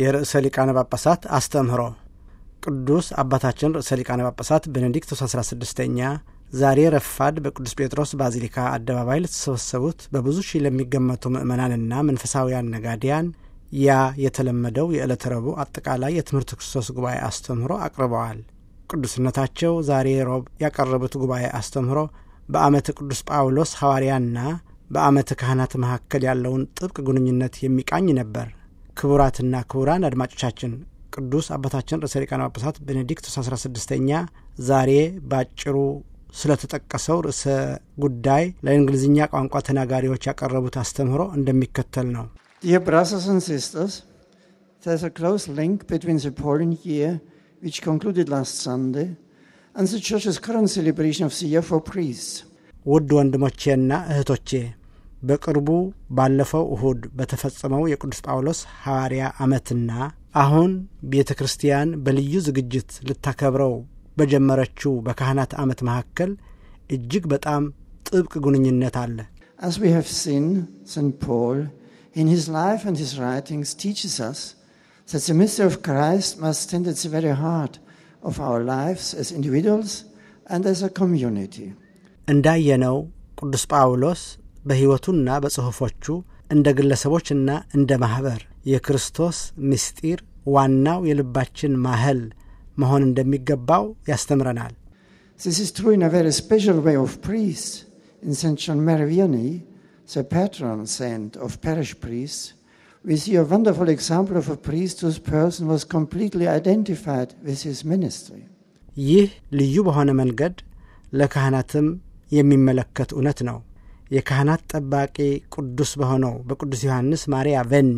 የርዕሰ ሊቃነ ጳጳሳት አስተምህሮ ቅዱስ አባታችን ርዕሰ ሊቃነ ጳጳሳት ቤኔዲክቶስ 16ኛ ዛሬ ረፋድ በቅዱስ ጴጥሮስ ባዚሊካ አደባባይ ለተሰበሰቡት በብዙ ሺህ ለሚገመቱ ምዕመናንና መንፈሳውያን ነጋዲያን ያ የተለመደው የዕለተ ረቡዕ አጠቃላይ የትምህርት ክርስቶስ ጉባኤ አስተምህሮ አቅርበዋል። ቅዱስነታቸው ዛሬ ሮብ ያቀረቡት ጉባኤ አስተምህሮ በዓመተ ቅዱስ ጳውሎስ ሐዋርያና በዓመተ ካህናት መካከል ያለውን ጥብቅ ግንኙነት የሚቃኝ ነበር። ክቡራትና ክቡራን አድማጮቻችን ቅዱስ አባታችን ርዕሰ ሊቃነ ጳጳሳት ቤኔዲክቶስ 16ኛ ዛሬ ባጭሩ ስለተጠቀሰው ርዕሰ ጉዳይ ለእንግሊዝኛ ቋንቋ ተናጋሪዎች ያቀረቡት አስተምህሮ እንደሚከተል ነው። Dear brothers and sisters, there's a close link between the Pauline year, which concluded last Sunday, and the Church's current celebration of the year for priests. ውድ ወንድሞቼና እህቶቼ በቅርቡ ባለፈው እሁድ በተፈጸመው የቅዱስ ጳውሎስ ሐዋርያ ዓመትና አሁን ቤተ ክርስቲያን በልዩ ዝግጅት ልታከብረው በጀመረችው በካህናት ዓመት መካከል እጅግ በጣም ጥብቅ ግንኙነት አለ። As we have seen, St. Paul, in his life and his writings, teaches us that the mystery of Christ must stand at the very heart of our lives as individuals and as a community. እንዳየነው ቅዱስ ጳውሎስ በሕይወቱና በጽሑፎቹ እንደ ግለሰቦችና እንደ ማኅበር የክርስቶስ ምስጢር ዋናው የልባችን ማህል መሆን እንደሚገባው ያስተምረናል። This is true in a very special way of priests. In St. John Mary Vianney, the patron saint of parish priests, we see a wonderful example of a priest whose person was completely identified with his ministry. ይህ ልዩ በሆነ መንገድ ለካህናትም የሚመለከት እውነት ነው። የካህናት ጠባቂ ቅዱስ በሆነው በቅዱስ ዮሐንስ ማርያ ቬኒ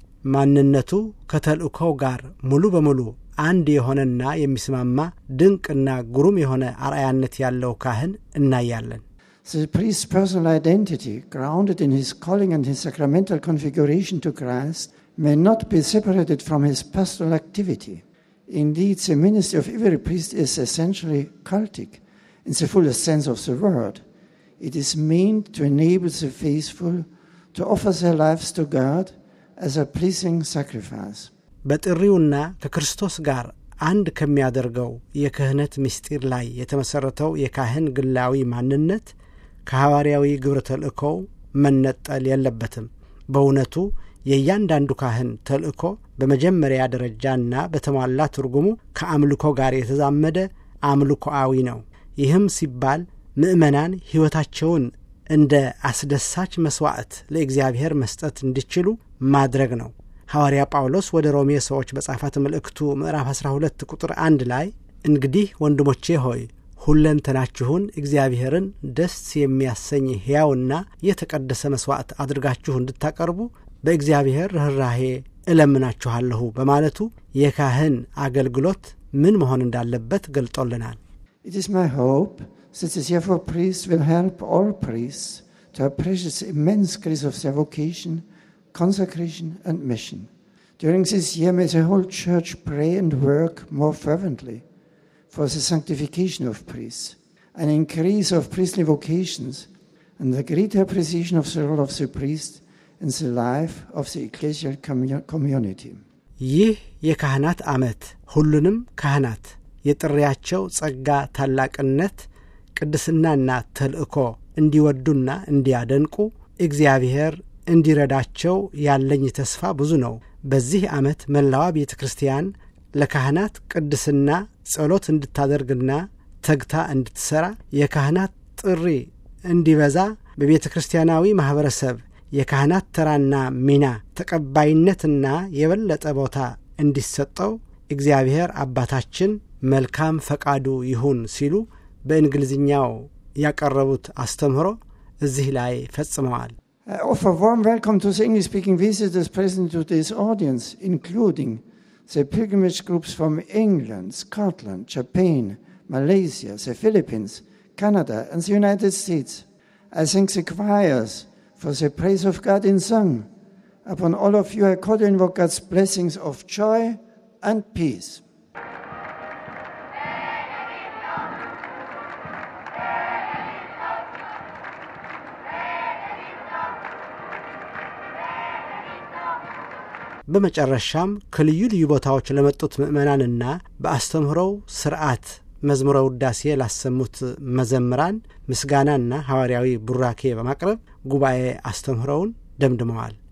ማንነቱ ከተልእኮው ጋር ሙሉ በሙሉ አንድ የሆነና የሚስማማ ድንቅና ግሩም የሆነ አርአያነት ያለው ካህን እናያለን። The priest's personal identity, grounded in his calling and his sacramental configuration to Christ, may not be separated from his pastoral activity. Indeed, the ministry of every priest is essentially cultic in the fullest sense of the word. It is meant to enable the faithful to offer their lives to God as a pleasing sacrifice. በጥሪውና ከክርስቶስ ጋር አንድ ከሚያደርገው የክህነት ምስጢር ላይ የተመሠረተው የካህን ግላዊ ማንነት ከሐዋርያዊ ግብረ ተልእኮው መነጠል የለበትም። በእውነቱ የእያንዳንዱ ካህን ተልእኮ በመጀመሪያ ደረጃና በተሟላ ትርጉሙ ከአምልኮ ጋር የተዛመደ አምልኮአዊ ነው። ይህም ሲባል ምእመናን ሕይወታቸውን እንደ አስደሳች መሥዋዕት ለእግዚአብሔር መስጠት እንዲችሉ ማድረግ ነው። ሐዋርያ ጳውሎስ ወደ ሮሜ ሰዎች በጻፋት መልእክቱ ምዕራፍ 12 ቁጥር አንድ ላይ እንግዲህ ወንድሞቼ ሆይ ሁለንተናችሁን እግዚአብሔርን ደስ የሚያሰኝ ሕያውና የተቀደሰ መሥዋዕት አድርጋችሁ እንድታቀርቡ በእግዚአብሔር ርኅራሄ እለምናችኋለሁ በማለቱ የካህን አገልግሎት ምን መሆን እንዳለበት ገልጦልናል። It is my hope that the year for priests will help all priests to appreciate the immense grace of their vocation, consecration, and mission. During this year, may the whole Church pray and work more fervently for the sanctification of priests, an increase of priestly vocations, and the greater appreciation of the role of the priest in the life of the ecclesial commu- community. ይህ የካህናት ዓመት ሁሉንም ካህናት የጥሪያቸው ጸጋ ታላቅነት፣ ቅድስናና ተልእኮ እንዲወዱና እንዲያደንቁ እግዚአብሔር እንዲረዳቸው ያለኝ ተስፋ ብዙ ነው። በዚህ ዓመት መላዋ ቤተ ክርስቲያን ለካህናት ቅድስና ጸሎት እንድታደርግና ተግታ እንድትሠራ የካህናት ጥሪ እንዲበዛ በቤተ ክርስቲያናዊ ማኅበረሰብ የካህናት ተራና ሚና ተቀባይነትና የበለጠ ቦታ እንዲሰጠው እግዚአብሔር አባታችን መልካም ፈቃዱ ይሁን ሲሉ በእንግሊዝኛው ያቀረቡት አስተምህሮ እዚህ ላይ ፈጽመዋል። I offer warm welcome to the English speaking visitors present to this audience, including the pilgrimage groups from England, Scotland, Japan, Malaysia, the Philippines, Canada, and the United States. I thank the choirs for the praise of God in song. Upon all of you, I call to invoke God's blessings of joy and peace. በመጨረሻም ከልዩ ልዩ ቦታዎች ለመጡት ምዕመናንና በአስተምህሮው ስርዓት መዝሙረ ውዳሴ ላሰሙት መዘምራን ምስጋናና ሐዋርያዊ ቡራኬ በማቅረብ ጉባኤ አስተምህሮውን ደምድመዋል።